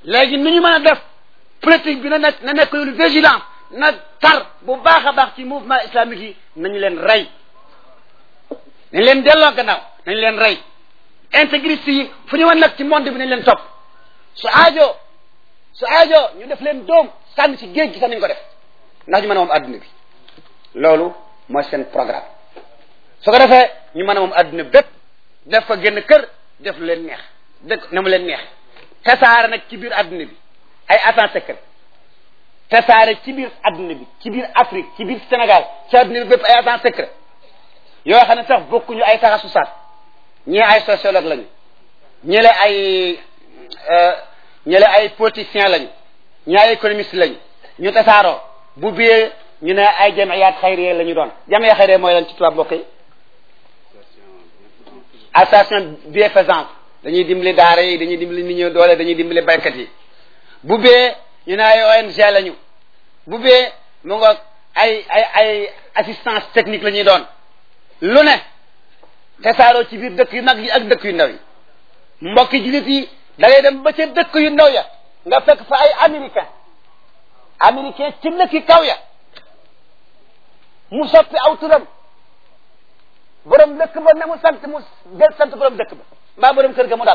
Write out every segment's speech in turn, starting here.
léegi nu ñu mën a def politique bi na nekk na nekk lu vigilant na tar bu baax a baax ci mouvement islamique yi nañu leen rey nañ leen delloo gannaaw nañ leen rey intégriste yi fu ñu wan nag ci monde bi nañ leen topp su aajo su aajo ñu def leen doom sànni ci géej gi sax nañ ko def ndax ñu mën a moom adduna bi loolu mooy seen programme su ko defee ñu mën a moom adduna bépp def ko génn kër def lu leen neex dëkk na mu leen neex tasaare nag ci biir adduna bi ay agents secrets tasaare ci biir adduna bi ci biir Afrique ci biir Sénégal ci adduna bi bépp ay agents secrets yoo xam ne sax bokkuñu ay taxasusaat ñii ay sociologue lañu ñële ay ñële ay politiciens lañu ñii ay économistes lañu ñu tasaaroo bu biyee ñu ne ay jamiyaat xayriye la ñu doon jamiya xayriye mooy lan ci tubaab mbokk yi association bienfaisance dañuy dimbali daara yi dañuy dimbali nit ñi doole dañuy dimbali baykat yi bu bee ñu ne ay ONG lañu bu bee mu ngoog ay ay ay assistance technique la ñuy doon lu ne tasaaroo ci biir dëkk yu mag yi ak dëkk yu ndaw yi mbokki jullit yi da ngay dem ba ca dëkk yu ndaw ya nga fekk fa ay américain américain ci dëkki kaw ya mu soppi aw turam borom dëkk ba ne mu sant mu del sant borom dëkk ba mbaa borom kër ga mu dal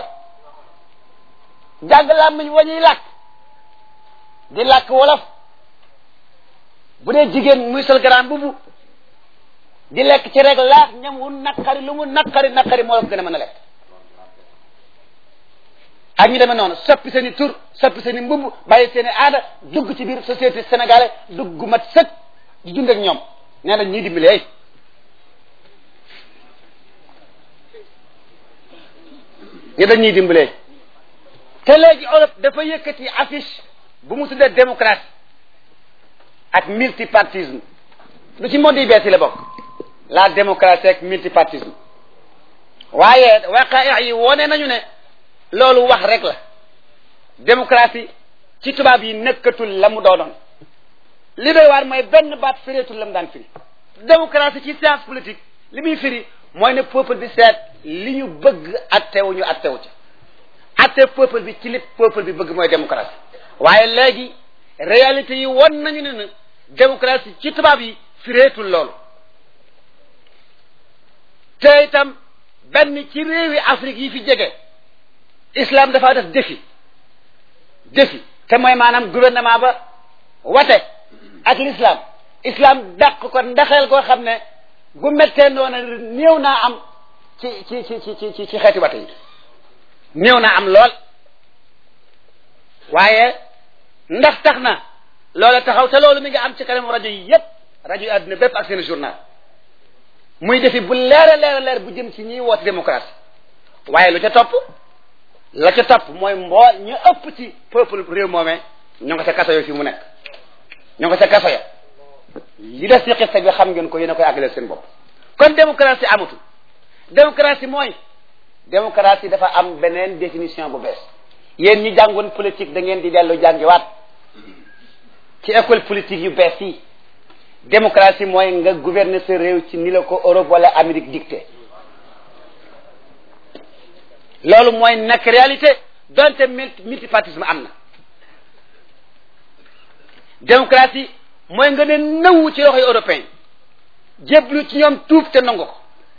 jàng làmmiñ wañuy làkk di làkk wolof bu dee jigéen muy sol grand bubu di lekk ci rek laax ñam wu naqari lu mu naqari naqari moo la ko gën a mën a lekk ak ñu demee noonu soppi seen i tur soppi seen i mbubb bàyyi seen i aada dugg ci biir société sénégalais dugg mat sëkk di dund ak ñoom nee na ñuy dimbali ay ñu dañ ñuy dimbalee te léegi Europe dafa yëkkati affiche bu mu tuddee démocratie ak multipartisme lu ci mode yi bees yi la bokk la démocratie ak multipartisme waaye waqaa yi wone nañu ne loolu wax rek la démocratie ci tubaab yi nekkatul la mu doonoon li doy waar mooy benn baat fireetul la mu daan firi démocratie ci science politique li muy firi mooy ne peuple bi seet li ñu bëgg attewu ñu attewu ca atte peuple bi ci li peuple bi bëgg mooy démocratie waaye léegi réalité yi won nañu ne na démocratie ci tubaab yi fireetul loolu te itam benn ci réewi Afrique yi fi jege islam dafa def défi défi te mooy maanaam gouvernement ba wate ak l'islam islam dàq ko ndaxeel koo xam ne gu mettee noona néew naa am ci ci ci ci ci ci xeeti wate yi néew naa am lool waaye ndax tax na loola taxaw te loolu mi ngi am ci kanam rajo yi yépp rajo yi àdduna bépp ak seen journal muy defi bu leer a leer a leer bu jëm ci ñiy woote démocratie waaye lu ca topp la ca topp mooy mbool ñu ëpp ci peuple réew moomee ñoo nga ca kaso yo fi mu nekk ñoo nga ca kaso ya li des ci xista bi xam ngeen ko yéen a koy àggaleel seen bopp kon démocratie amatul démocratie mooy démocratie dafa am beneen définition bu bees yéen ñi jàngoon politique da ngeen di dellu jàngiwaat ci école politique yu bees yi démocratie mooy nga gouverner sa réew ci ni la ko Europe wala Amérique dicté loolu mooy nekk réalité donte multipartisme am na démocratie mooy nga ne nëwu ci loxoy européen jéblu ci ñoom tuub te nangu ko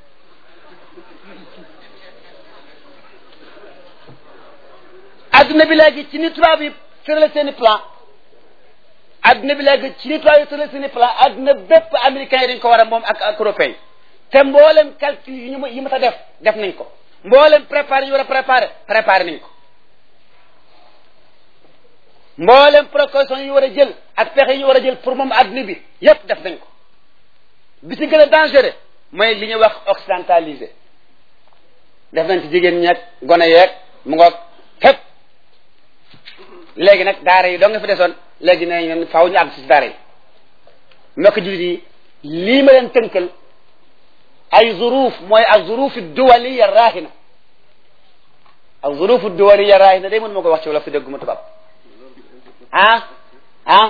adduna bi léegi ci ni tubaab yi tërale seen i plan adduna bi léegi ci ni tubaab yi tërale seen i plan adduna bépp américain yi dañ ko war a moom ak ak européen te mboolem calcul yi ñu yi ma ta def def nañ ko mboolem préparé ñu war a préparé préparé nañ ko mboolem précaution yi ñu war a jël ak pexe yi ñu war a jël pour moom adduna bi yépp def nañ ko bi ci gën a dangereux mooy li ñuy wax occidentalisé def nañ ci jigéen ñeeg gone yeeg mu ngoog fépp léegi nag daara yi doo nga fi desoon léegi ne ñun faaw ñu àgg si daara yi mbokk jullit yi lii ma leen tënkal ay zuruuf mooy ak zuruufu duwaliya raahina ak zuruufu duwaliya raahina day mën ma ko wax ci wala fi dégguma tubaab ah ah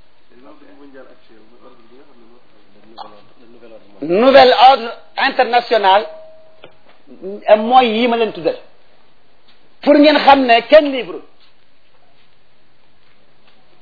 nouvel ordre international mooy yii ma leen tuddal pour ngeen xam ne kenn libre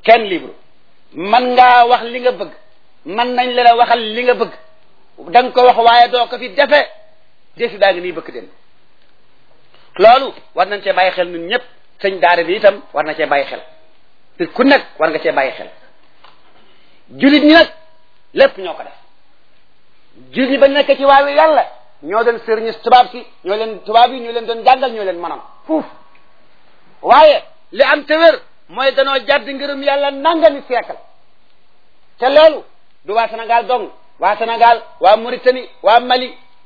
kenn libre man ngaa wax li nga bëgg man nañ la la waxal li nga bëgg da nga ko wax waaye doo ko fi defe defi daa ngi nii bëgg den loolu war nañ cee bàyyi xel ñun ñëpp sëñ daara bi itam war na cee bàyyi xel te ku nekk war nga cee bàyyi xel julit ñi nag lépp ñoo ko def julit ñi ba nekk ci waawi yàlla ñoo doon sëriñu tubaab si ñoo leen tubaab yi ñoo leen doon jàngal ñoo leen manam fuuf waaye li am te wér mooy danoo jàdd ngërëm yàlla nangami siècle te loolu du waa Sénégal dong waa Sénégal waa Mauritanie waa Mali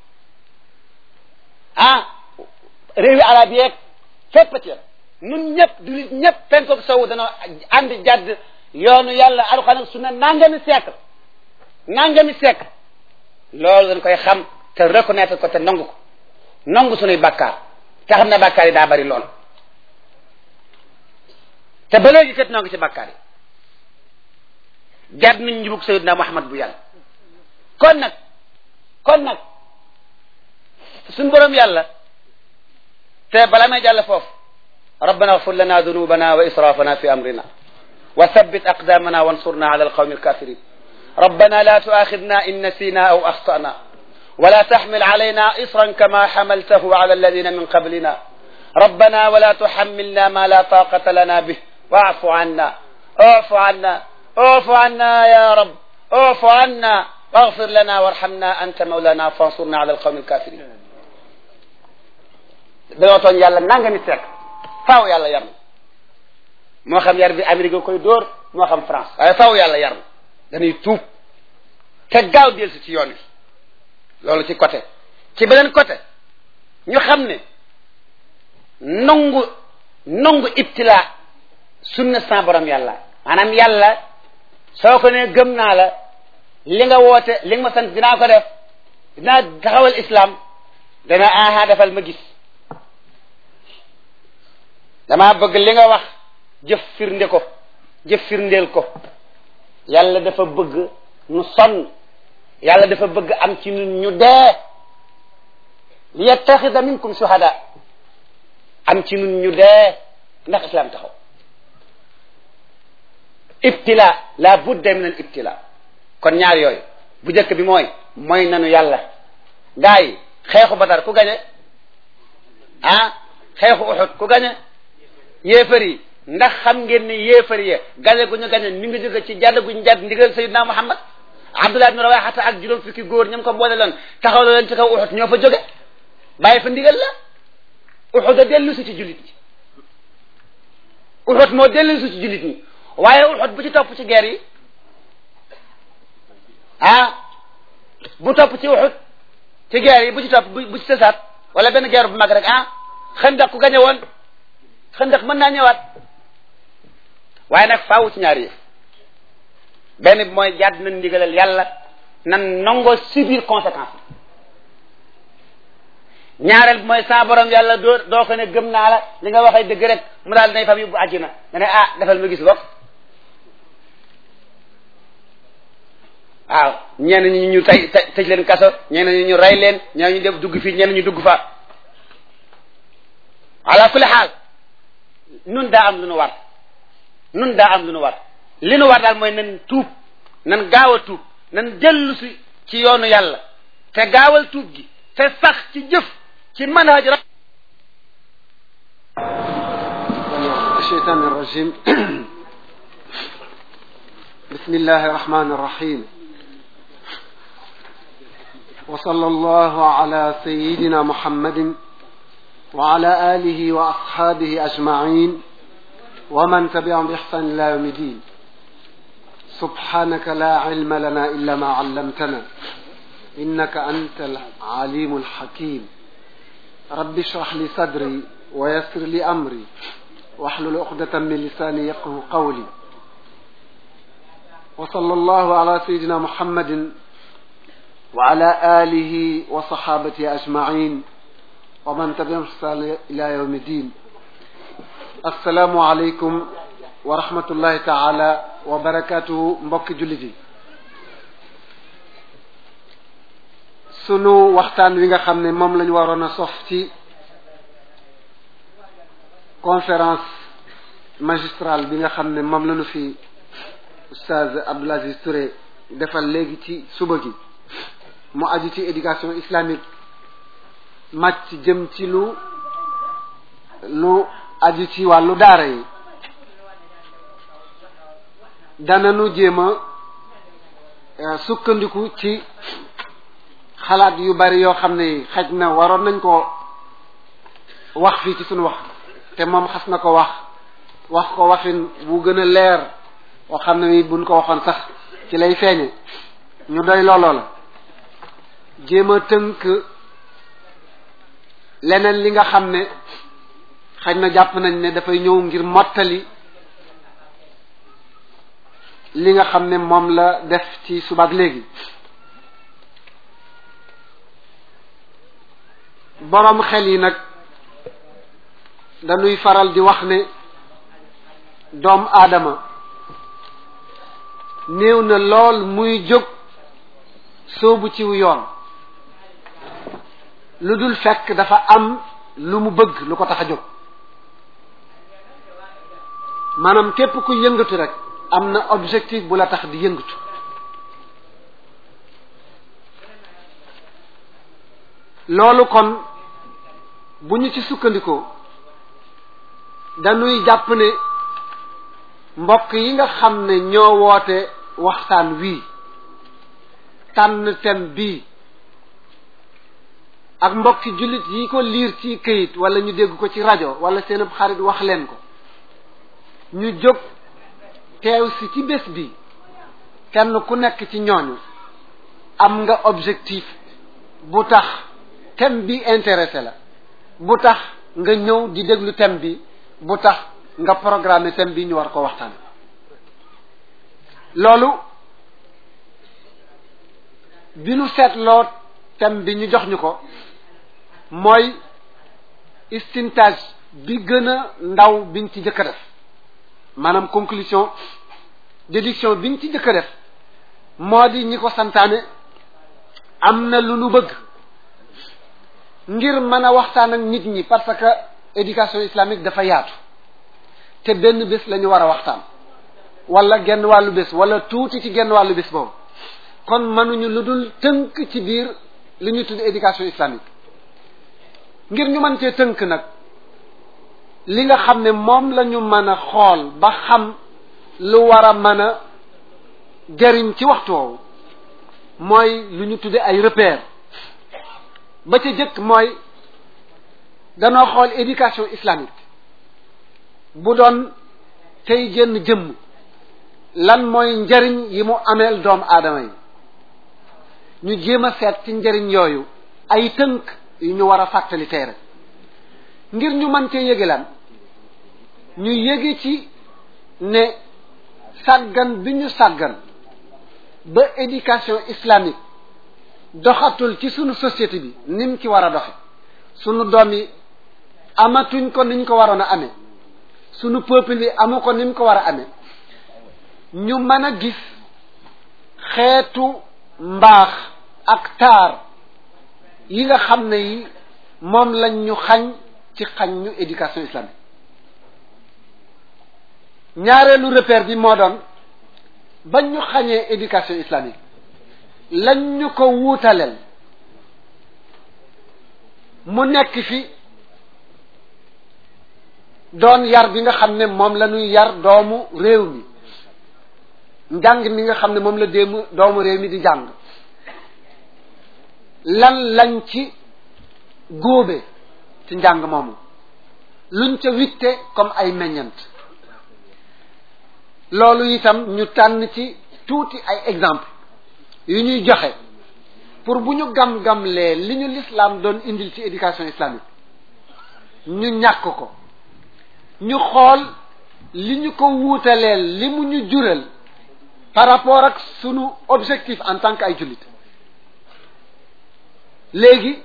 ah réewi arab yeeg fépp ci la ñun ñëpp dulit ñëpp penkook sowu danoo ànd jàdd yoonu yàlla alxuraan ak sunna nangami siècle nangami siècle loolu dañ koy xam te reconnaître ko te nangu ko nangu sunuy bàkkaar te xam ne bàkkaar yi daa bari lool te ba léegi kat noo ngi ci bàkkaar yi jàdd nañ njubug sayidna Muhammad bu yàlla kon nag kon nag suñ borom yàlla te bala may jàll foofu rabbana agfir lana dunubana wa israfana fi amrina wa thabbit aqdamana wansurna ala alqawmi alkafirin ربنا لا تؤاخذنا إن نسينا أو أخطأنا ولا تحمل علينا إصرا كما حملته على الذين من قبلنا ربنا ولا تحملنا ما لا طاقة لنا به واعف عنا اعف عنا اعف عنا يا رب اعف عنا واغفر لنا وارحمنا أنت مولانا فانصرنا على القوم الكافرين dañoo tooñ yàlla nanga mi seek faaw yàlla yar na moo xam yar bi Amérique koy dóor moo xam France waaye faaw yàlla yar na dañuy tuub te gaaw del si ci yoon wi loolu ci côté ci beneen côté ñu xam ne nangu nangu ibtila sunna sa borom yàlla maanaam yàlla soo ko ne gëm naa la li nga woote li nga ma sant dinaa ko def dinaa taxawal islam dana aha defal ma gis damaa bëgg li nga wax jëf firnde ko jëf firndeel ko yàlla dafa bëgg nu sonn yàlla dafa bëgg am ci ñun ñu dee li yattaxida minkum shuhada am ci ñun ñu dee ndax islam taxaw ibtila la budda min al ibtila kon ñaar yooyu bu njëkk bi mooy mooy nanu yàlla gaa yi xeexu badar ku gañe ah xeexu uxud ku gañe yéefar yi ndax xam ngeen ne yéefar yi gañe gu ñu gañe mi ngi jóge ci jàdd guñ jàdd ndigal sayidna muhammad abdullah ibn rawaxata ak juróom fukki góor ñam ko boole loon taxaw la leen ci kaw uxud ñoo fa jóge bàyyi fa ndigal la uxud a dellu si ci jullit ñi uxud moo dellu si ci jullit ñi waaye uxud bu ci topp ci guerre yi ah bu topp ci uxud ci guerre yi bu ci topp bu ci sësaat wala benn guerre bu mag rek ah xëndak ku gañe woon xëndak mën naa ñëwaat waaye nag faawu ci ñaari yëf benn bi mooy jàdd nañ ndigalal yàlla nan nangoo subir conséquence ñaareel bi mooy sa borom yàlla doo doo ko ne gëm naa la li nga waxee dëgg rek mu daal dinay fam yóbbu àjjina nga ne ah defal ma gis bokk waaw ñenn ñi ñu tey tëj leen kaso ñenn ñi ñu rey leen ñenn ñu def dugg fii ñenn ñu dugg fa ala kulli xaal nun daa am lu nu war nun daa am lu nu war li nu war daal mooy nan tuub nan gaaw a tuub nan dellu si ci yoonu yàlla te gaawal tuub gi te sax ci jëf ci manhaj ra الشيطان الرجيم بسم الله الرحمن الرحيم وصلى الله على سيدنا محمد وعلى آله وأصحابه أجمعين ومن تبعهم بإحسان إلى يوم الدين سبحانك لا علم لنا إلا ما علمتنا إنك أنت العليم الحكيم رب اشرح لي صدري ويسر لي أمري واحلل عقدة من لساني يفقه قولي وصلى الله على سيدنا محمد وعلى آله وصحابته أجمعين ومن تبعهم بإحسان إلى يوم الدين السلام عليكم ورحمة الله تعالى وبركاته mbokki jullit yi sunu waxtaan wi nga xam ne moom lañu waroon a sof ci conférence magistral bi nga xam ne moom lañu fi oustaz Abdoul Aziz Touré defal léegi ci suba gi mu aju ci éducation islamique màcc jëm ci lu lu aju ci wàllu daara yi dananu jéem a sukkandiku ci xalaat yu bari yoo xam ne xaj na waroon nañ ko wax fii ci suñu wax te moom xas na ko wax wax ko waxin bu gën a leer boo xam ne buñ ko waxoon sax ci lay feeñe ñu doy looloo la jéem a tënk leneen li nga xam ne xaj na jàpp nañ ne dafay ñëw ngir mottali li nga xam ne moom la def ci subaak léegi boroom xel yi nag dañuy faral di wax ne doom aadama néew na lool muy jóg soobu ciw yoon lu dul fekk dafa am lu mu bëgg lu ko tax a jóg maanaam képp ku yëngatu rek am na objectif bu la tax di yëngatu loolu kon bu ñu ci sukkandikoo dañuy jàpp ne mbokk yi nga xam ne ñoo woote waxtaan wii tànn thème bii ak mbokki jullit yi ko liir ci këyit wala ñu dégg ko ci rajo wala seen xarit wax leen ko ñu jóg teew si ci bés bi kenn ku nekk ci ñooñu am nga objectif bu tax thème bi intéressé la bu tax nga ñëw di déglu thème bi bu tax nga programme thème bi ñu war ko waxtaan loolu bi nu seetloo thème bi ñu jox ñu ko mooy istintage bi gën a ndaw biñ ci jëkk a def maanaam conclusion déduction biñ ci jëkk a def moo di ñi ko santaane am na lu nu bëgg ngir mën a waxtaan ak nit ñi parce que éducation islamique dafa yaatu te benn bés la ñu war a waxtaan wala genn wàllu bés wala tuuti ci genn wàllu bés boobu kon mënuñu lu dul tënk ci biir li ñuy tudd éducation islamique ngir ñu mën cee tënk nag li nga xam ne moom la ñu mën a xool ba xam lu war a mën a jariñ ci waxtu woowu mooy lu ñu tudde ay repères ba ca jëkk mooy danoo xool éducation islamique bu doon tey génn jëmm lan mooy njariñ yi mu ameel doomu aadama yi ñu jéem a seet ci njariñ yooyu ay tënk yu ñu war a fàttali tey rek ngir ñu mën cee yëge lan ñu yëge ci ne sàggan bi ñu sàggan ba éducation islamique doxatul ci sunu société bi nim ci war a doxe sunu doom yi amatuñ ko niñ ko waroon a amee sunu peuple bi amu ko nim ko war a amee ñu mën a gis xeetu mbaax ak taar yi nga xam ne yi moom lañ ñu xañ ci xañ ñu éducation islamique ñaareelu repère bi moo doon bañ ñu xañee éducation islamique lañ ñu ko wuutaleel mu nekk fi doon yar bi nga xam ne moom la ñuy yar doomu réew mi njàng mi nga xam ne moom la déemu doomu réew mi di jàng lan lañ ci góobe ci njàng moomu luñ ca witte comme ay meññant loolu itam ñu tànn ci tuuti ay exemple yu ñuy joxe pour bu ñu gam-gamlee li ñu l'islam doon indil ci éducation islamique ñu ñàkk ko ñu xool li ñu ko wuutaleel li mu ñu jural par rapport ak sunu objectif en tant que ay jullit léegi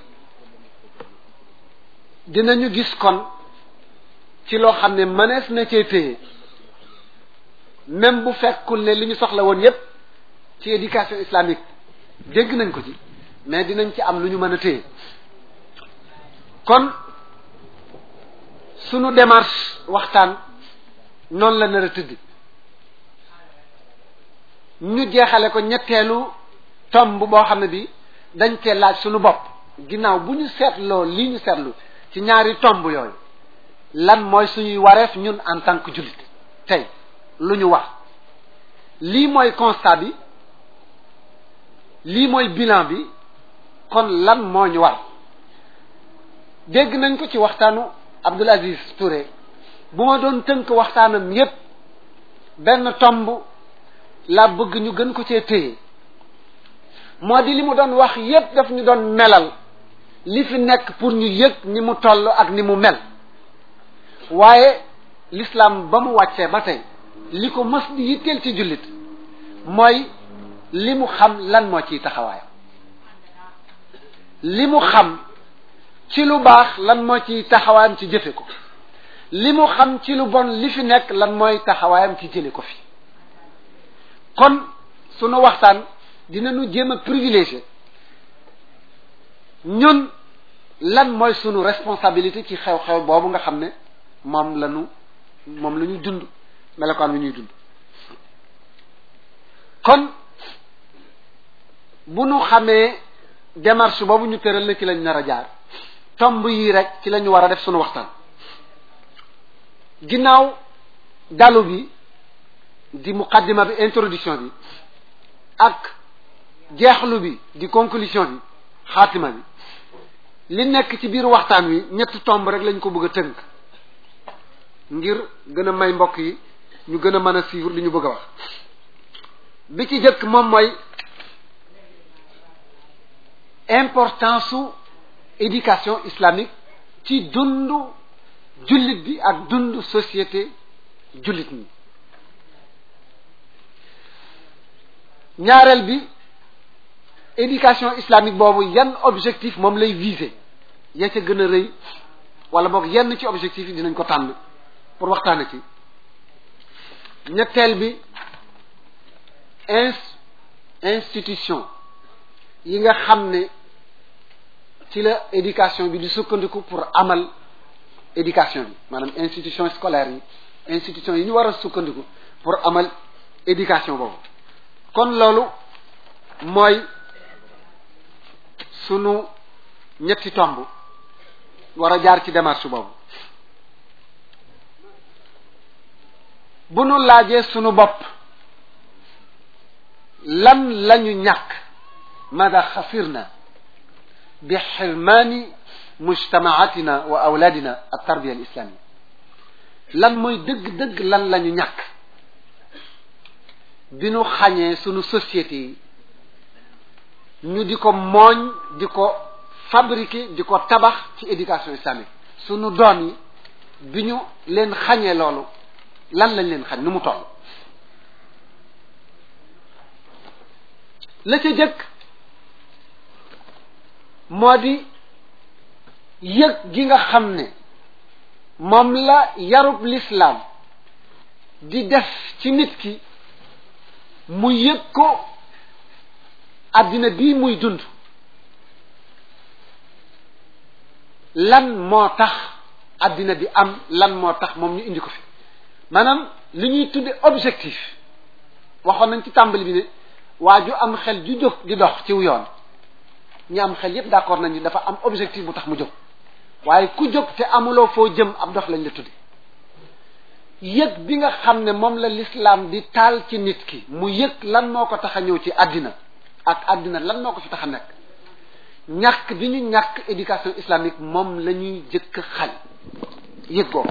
dinañu gis kon ci loo xam ne mënees na cee téye même bu fekkul ne li ñu soxla woon yépp ci éducation islamique dégg nañ ko ci mais dinañ ci am lu ñu mën a téye kon sunu démarche waxtaan noonu la nar a tëdd ñu jeexale ko ñetteelu tomb boo xam ne bi dañ cee laaj suñu bopp ginnaaw bu ñu seetloo lii ñu seetlu ci ñaari tomb yooyu lan mooy suñuy wareef ñun en tant que jullit tey lu ñu wax lii mooy constat bi lii mooy bilan bi kon lan moo ñu war dégg nañ ko ci waxtaanu Abdoul Aziz Touré bu ma doon tënk waxtaanam yépp benn tomb la bëgg ñu gën ko cee téye moo di li mu doon wax yépp daf ñu doon melal li fi nekk pour ñu yëg ni mu toll ak ni mu mel waaye l'islam ba mu wàccee ba tey li ko mës di yitteel ci jullit mooy li mu xam lan moo ciy taxawaayam li mu xam ci lu baax lan moo ciy taxawaayam ci jëfe ko li mu xam ci lu bon li fi nekk lan mooy taxawaayam ci jële ko fi kon sunu waxtaan dinañu jéem a privilégié ñun lan mooy sunu responsabilité ci xew-xew boobu nga xam ne moom la ñu moom la ñu dund melokaan wi ñuy dund kon bu nu xamee démarche boobu ñu tëral na ci lañ nar a jaar tomb yii rek ci la ñu war a def sunu waxtaan ginnaaw dalu bi di muqaddima bi introduction bi ak jeexlu bi di conclusion bi xaatima bi li nekk ci biir waxtaan wi ñetti tomb rek lañ ko bëgg a tënk ngir gën a may mbokk yi ñu gën a mën a suivre li ñu bëgg a wax bi ci jëkk moom mooy importance su éducation islamique ci dundu jullit bi ak dundu société jullit ñi ñaareel bi éducation islamique boobu yan objectif moom lay viser ya ca gën a rëy wala boog yenn ci objectif yi dinañ ko tànn pour waxtaane ci ñetteel bi ins institution yi nga xam ne ci la éducation bi di sukkandiku pour amal éducation bi maanaam institution scolaire yi institution yi ñu war a sukkandiku pour amal éducation boobu kon loolu mooy sunu ñetti tomb war a jaar ci démarche boobu bu nu laajee sunu bopp lan lañu ñàkk mada xasirna bi xirmaani mujtamaatina wa awlaadina al tarbiya al islamia lan mooy dëgg-dëgg lan lañu ñàkk bi nu xañee sunu société yi ñu di ko mooñ di ko fabriquer di ko tabax ci éducation islamique sunu doom yi bi ñu leen xañee loolu lan lañ leen xañ nu mu toll la ca jëkk moo di yëg gi nga xam ne moom la yarub lislaam di def ci nit ki mu yëg ko àddina bii muy dund lan moo tax àddina bi am lan moo tax moom ñu indi ko fi maanaam li ñuy tudde objectif waxoon nañ ci tàmbali bi ne waa ju am xel ju jóg di dox ciw yoon ñi am xel yépp d'accord nañu dafa am objectif bu tax mu jóg waaye ku jóg te amuloo foo jëm ab dox lañ la tudde yëg bi nga xam ne moom la l'islam di taal ci nit ki mu yëg lan moo ko tax a ñëw ci àddina ak àddina lan moo ko fi tax a nekk ñàkk bi ñu ñàkk éducation islamique moom la ñuy jëkk xañ yëg googu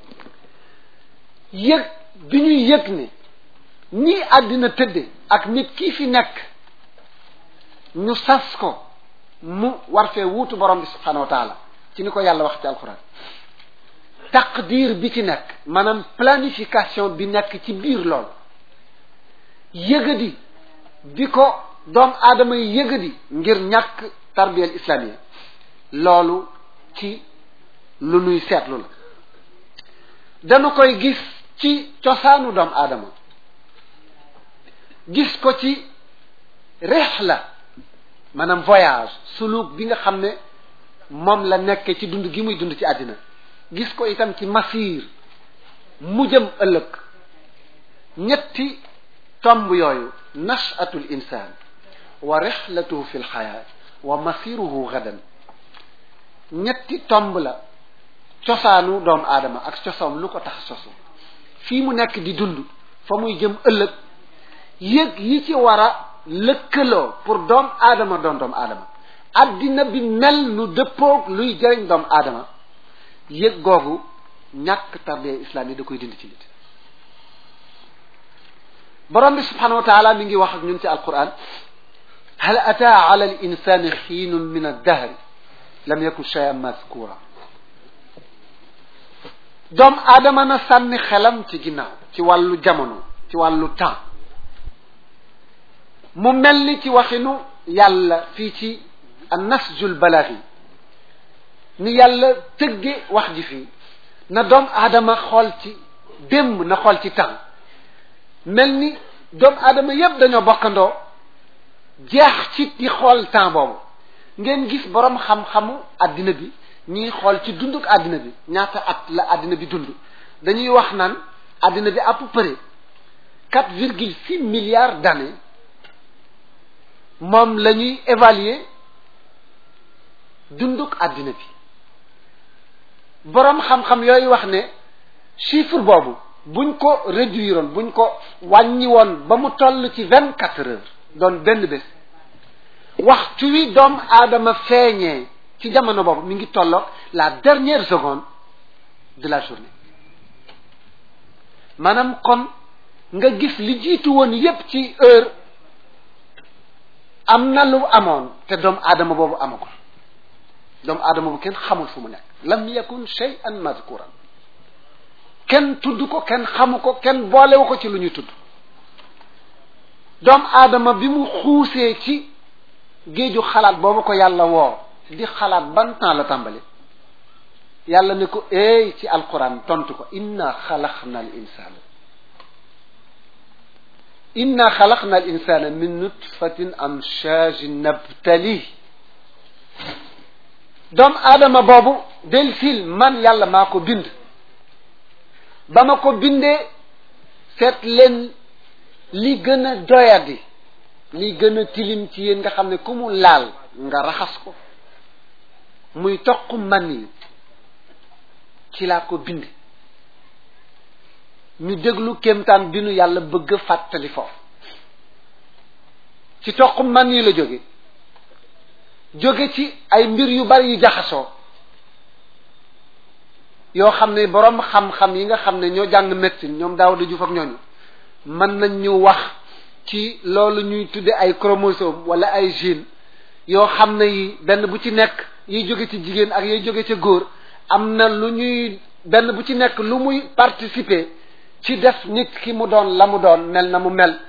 yëg bi ñuy yëg ne nii àddina tëdde ak nit kii fi nekk ñu sas ko mu war fee wuutu borom bi subhanahu wa taala ci ni ko yàlla wax ci alquran taqdir bi ci nekk maanaam planification bi nekk ci biir loolu yëgadi bi ko doom aadama yi yëgadi ngir ñàkk tarbiyal islamia loolu ci lu nuy seetlu la dañu koy gis ci cosaanu doom aadama gis ko ci rihla maanaam voyage suluk bi nga xam ne moom la nekkee ci dund gi muy dund ci àddina gis ko itam ci masir mu jëm ëllëg ñetti tomb yooyu nashatul insaan wa rixlatuhu fi lxayaa wa masiruhu gadan ñetti tomb la cosaanu doomu aadama ak cosaam lu ko tax sosu fii mu nekk di dund fa muy jëm ëllëg yëg yi ci war a lëkkaloo pour doomu aadama doon doomu aadama addina bi mel nu dëppoog luy jëriñ doomu aadama yëg googu ñàkk tarbiya islam yi da koy dindi ci nit borom bi subhanahu wa taala mi ngi wax ak ñun ci alquran hal ataa ala al insani xiinun min addahri lam yakun shay'an mazkura doom aadama na sànni xelam ci ginnaaw ci wàllu jamono ci wàllu temps mu mel ni ci waxinu yàlla fii ci annasjul balaghi ni yàlla tëgge wax ji fii na doom aadama xool ci démb na xool ci temps mel ni doomu aadama yépp dañoo bokkandoo jeex ci di xool temps boobu ngeen gis boroom xam-xamu àddina bi ñuy xool ci dunduk àddina bi ñaata at la àddina bi dund dañuy wax naan àddina bi à peu près quatre virgule six milliards d'années moom la ñuy évaluer dunduk àddina bi boroom xam-xam yooyu wax ne chiffre boobu buñ ko réduire woon buñ ko wàññi woon ba mu toll ci vingt quatre heures doon benn bés waxtu wi doom aadama feeñee ci jamono boobu mi ngi tolloog la dernière seconde de la journée maanaam kon nga gis li jiitu woon yépp ci heure am na lu amoon te doomu aadama boobu amagul doomu aadama bu kenn xamul fu mu nekk lam yakun shay'an mazkuran kenn tudd ko kenn xamu ko kenn boolewu ko ci lu ñuy tudd doomu aadama bi mu xuusee ci géeju xalaat boobu ko yàlla woo di xalaat ban temps la tàmbali yàlla ne ko eey ci alquran tontu ko inna xalaqna al insana inna xalaqna al insana min nutfatin amshajin nabtali doomu aadama boobu del sil man yàlla maa ko bind ba ma ko bindee seet leen li gën a doyadi li gën a tilim ci yéen nga xam ne ku mu laal nga raxas ko muy toq man yi ci laa ko bind ñu déglu kéemtaan bi nu yàlla bëgg a fàttali foofu ci toq man yi la jóge jóge ci ay mbir yu bari yu jaxasoo yoo xam ne boroom xam-xam yi nga xam ne ñoo jàng médecine ñoom daaw da juf ak ñooñu mën nañ ñu wax ci loolu ñuy tudde ay chromosome wala ay gène yoo xam ne yi benn bu ci nekk yiy jóge ci jigéen ak yiy jóge ci góor am na lu ñuy benn bu ci nekk lu muy participer ci def nit ki mu doon la mu doon mel na mu mel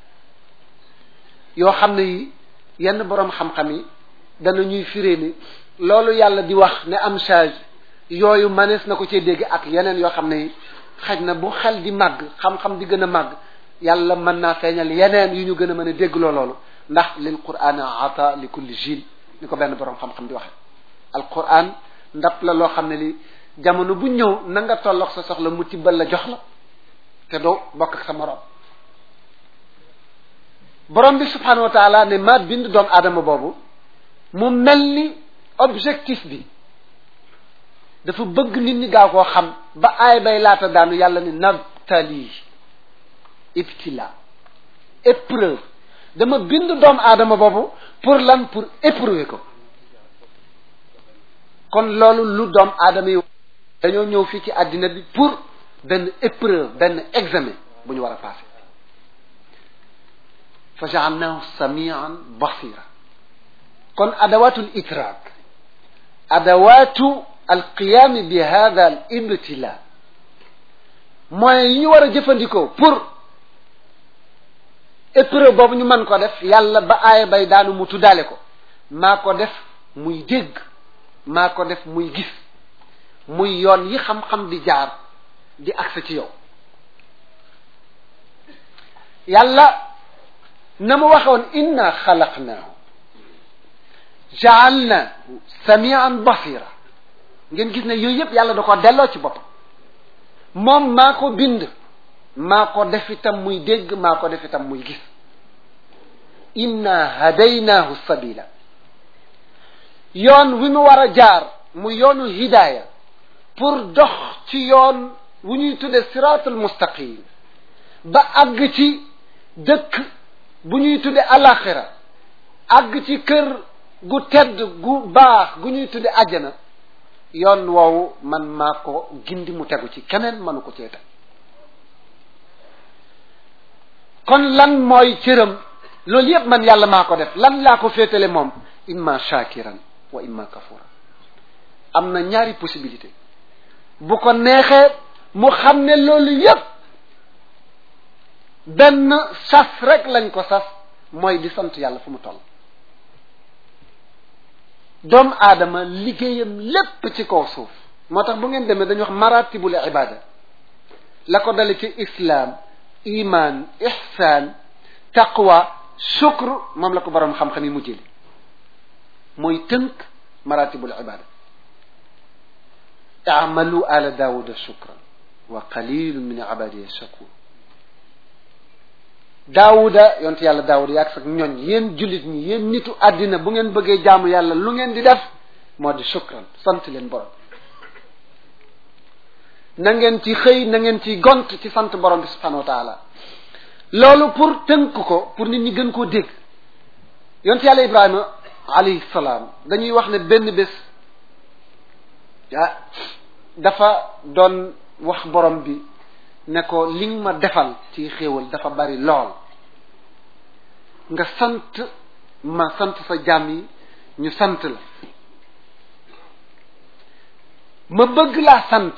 yoo xam ne yi yenn boroom xam-xam yi dana ñuy firee ni loolu yàlla di wax ne am charge yooyu manees na ko cee dégg ak yeneen yoo xam ne yi xaj na bu xel di màgg xam-xam di gën a màgg yàlla mën naa feeñal yeneen yu ñu gën a mën a déggloo loolu ndax lil qur'an ata li kulli jil ni ko benn boroom xam-xam di waxe al qur'an ndap la loo xam ne li jamono bu ñëw na nga tolloog sa soxla mu tibbal la jox la te doo bokk ak sa moroom borom bi subhanahu wa taala ne maa bind doomu aadama boobu mu mel ni objectif bi dafa bëgg nit ñi gaaw koo xam ba aay bay laata daanu yàlla ni nabtali ibtila épreuve dama bind doomu aadama boobu pour lan pour éprouver ko kon loolu lu doomu aadama yi dañoo ñëw fii ci àddina bi pour benn épreuve benn examen bu ñu war a passé fa jaalnahu samian basira kon adawatul itraak adawatu alqiyami bi hada al ibtila moyens yi ñu war a jëfandikoo pour épreuve boobu ñu mën ko def yàlla ba aaya bay daanu mu tuddaale ko maa ko def muy dégg maa ko def muy gis muy yoon yi xam-xam di jaar di agsi ci yow yàlla na mu waxoon inna xalaqnaahu jaalnaahu samian basira ngeen gis ne yooyu yëpp yàlla da ko delloo ci boppam moom maa ko bind maa ko def itam muy dégg maa ko def itam muy gis inna hadaynaahu sabila yoon wi mu war a jaar mu yoonu hidaaya pour dox ci yoon wu ñuy tudde siraatul mustaqim ba àgg ci dëkk bu ñuy tudde alaxira àgg ci kër gu tedd gu baax gu ñuy tudde àjjana yoon woowu man maa ko gindi mu tegu ci keneen mënu ko cee teg kon lan mooy cëram loolu yépp man yàlla maa ko def lan laa ko féetale moom imma shakiran wa imma kafura am na ñaari possibilité bu ko neexee mu xam ne loolu yépp benn sas rek lañ ko sas mooy di sant yàlla fu mu toll doomu aadama liggéeyam lépp ci kaw suuf moo tax bu ngeen demee dañuy wax maratibul ibada la ko dale ci islaam iman ihsaan taqwa shukr moom la ko boroom xam-xam yi mu jëli mooy tënk maratibul ibada amalu ala daawuda shukran wa qalilun min ibadiya shakur daawuda yonte yàlla daawuda yaag sax ñoñ yéen jullit ñi yéen nitu àddina bu ngeen bëggee jaamu yàlla lu ngeen di def moo di shukran sant leen borom na ngeen ci xëy na ngeen ci gont ci sant borom bi subhanahu wa taala loolu pour tënk ko pour nit ñi gën koo dégg yonte yàlla ibrahima alayhi salaam dañuy wax ne benn bés ah dafa doon wax borom bi ne ko li nga ma defal ci xéewal dafa bari lool nga sant ma sant sa jaam yi ñu sant la ma bëgg laa sant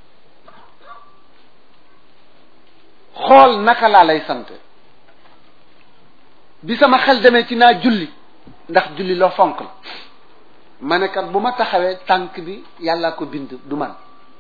xool naka laa lay sant bi sama xel demee ci naa julli ndax julli loo fonk la ma ne kat bu ma taxawee tànk bi yàllaa ko bind du man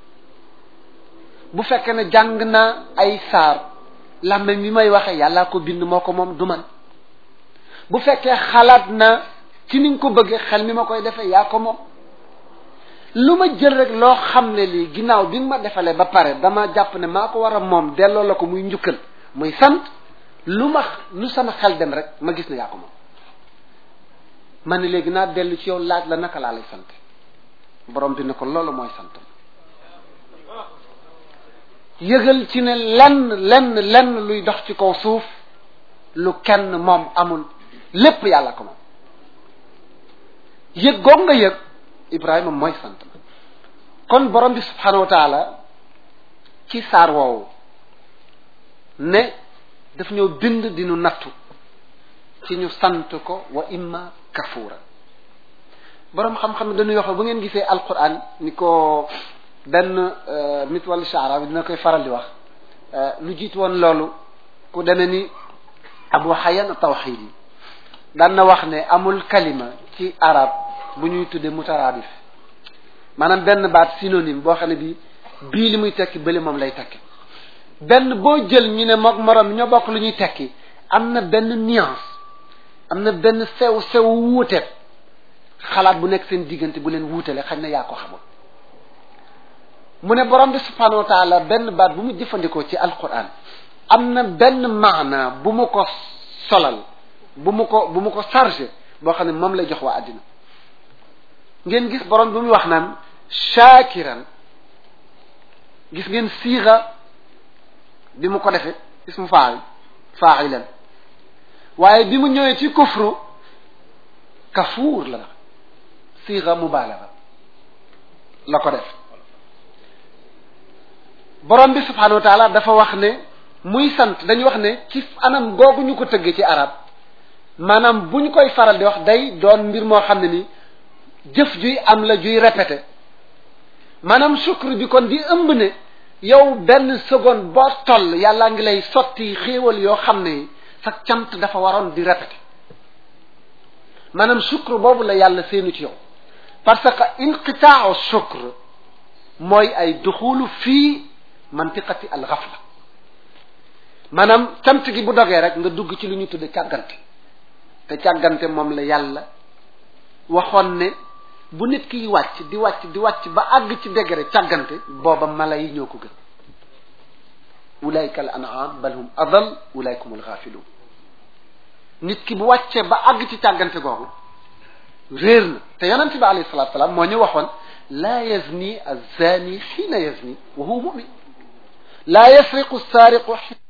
bu fekkee ne jàng naa ay saar làmmeñ mi may waxe yàllaa ko bind moo ko moom du man bu fekkee xalaat na ci ni nga ko bëggee xel mi ma koy defee yaa ko moom lu ma jël rek loo xam ne lii ginnaaw bi nga ma defalee ba pare dama jàpp ne maa ko war a moom delloo la ko muy njukkal muy sant lu ma lu sama xel dem rek ma gis ne yaa ko moom ma ne léegi naa dellu ci yow laaj la naka laa lay sant borom bi ne ko loolu mooy sant yëgal ci ne lenn lenn lenn luy dox ci kaw suuf lu kenn moom amul lépp yàlla ko moom yëg goog nga yëg Ibrahima mooy sant ma kon borom bi subhanahu wa taala ci saar woowu ne daf ñëw bind di nu nattu ci ñu sant ko wa imma kafura borom xam-xam dañuy wax bu ngeen gisee alquran ni ko benn mit wala shaara bi dina koy faral di wax lu jiit woon loolu ku deme ni abu xayan tawxid yi daan na wax ne amul kalima ci arab bu ñuy tudde mutaraadif maanaam benn baat synonyme boo xam ne bi bii li muy tekki bële moom lay tekki benn boo jël ñu ne mook morom ñoo bokk lu ñuy tekki am na benn nuance am na benn sew sew wuute xalaat bu nekk seen diggante bu leen wuutale xañ na yaa ko xamul mu ne borom bi subhanahu wa taala benn baat bu mu jëfandikoo ci alquran am na benn maana bu mu ko solal bu mu ko bu mu ko chargé boo xam ne moom lay jox waa àddina ngeen gis borom bi muy wax naan shakiran gis ngeen siixa bi mu ko defee ismu faa'il faa'ilan waaye bi mu ñëwee ci kufru kafuur la siixa mubaalaga la ko def borom bi subhanahu wa taala dafa wax ne muy sant dañuy wax ne ci anam googu ñu ko tëggee ci arab maanaam bu ñu koy faral di wax day doon mbir moo xam ne ni jëf juy am la juy répété maanaam sukkur bi kon di ëmb ne yow benn seconde boo toll yàllaa ngi lay sotti xéewal yoo xam ne sa cant dafa waroon di répété maanaam sukkur boobu la yàlla seenu ci yow parce que inqitaau sukkur mooy ay duxulu fii mantiqati al ghafla maanaam cant gi bu dogee rek nga dugg ci lu ñu tudde càggante te càggante moom la yàlla waxoon ne bu nit kiy wàcc di wàcc di wàcc ba àgg ci degré càggante booba mala yi ñoo ko gën ulaika al an'am bal hum adal ulaika hum al ghafilun nit ki bu wàccee ba àgg ci càggante googu réer na te yonent bi alayhi salatu salaam moo ñu waxoon laa yazni az-zani xiina yazni wa huwa mu'min laa yasriqu as-sariqu